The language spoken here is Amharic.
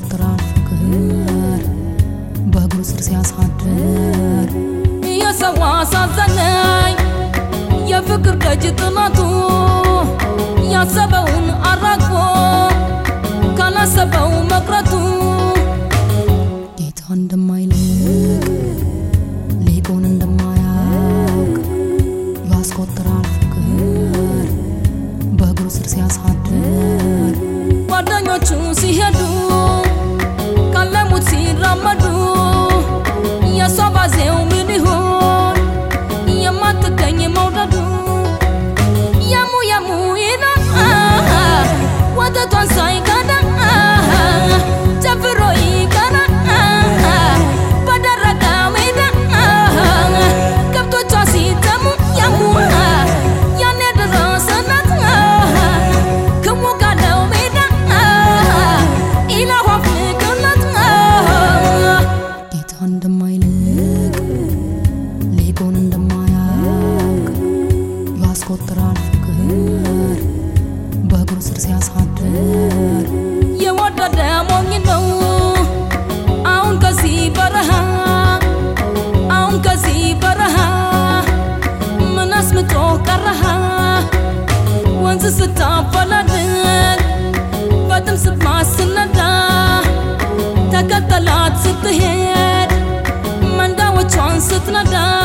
ያስቆጥራል ፍቅር በእግሩ ስር ሲያሳድር የሰው አሳዘነኝ የፍቅር ደጅ ጥናቱ ያሰበውን አራግፎ ካላሰበው መቅረቱ ጌታ እንደማይልቅ ሊቁን እንደማያውቅ ያስቆጥራል ፍቅር በእግሩ ስር ሲያሳድር ጓደኞቹ ሲሄዱ ካለሙት ሲራመዱ የሷ ባዜው ምን ይሆን የማትገኝ መውደዱ የሙ የሙ ይላል ወተቷን ሳይቀዳ ጨፍሮ ይቀራል በደረቀ ሜዳ ከብቶቿ ሲተሙ የሙ ያኔ ደረሰናት ክሙ ካለው ሜዳ ኢላኋ ፍቅርናት ጌታ እንደማይልቅ ሊቁን እንደማያውቅ ያስቆጥራል ፍቅር በእግሩ ስር ሲያሳድር የወደደ ሞኝ ነው አሁን ከዚህ በረሃ አሁን ከዚህ በረሃ ምን አስምጦ ቀረሃ ወንዝ ስታፈላልግ በጥም ስትማስነዳ ተከተላት ስትሄድ መንዳዎቿን ስትነዳ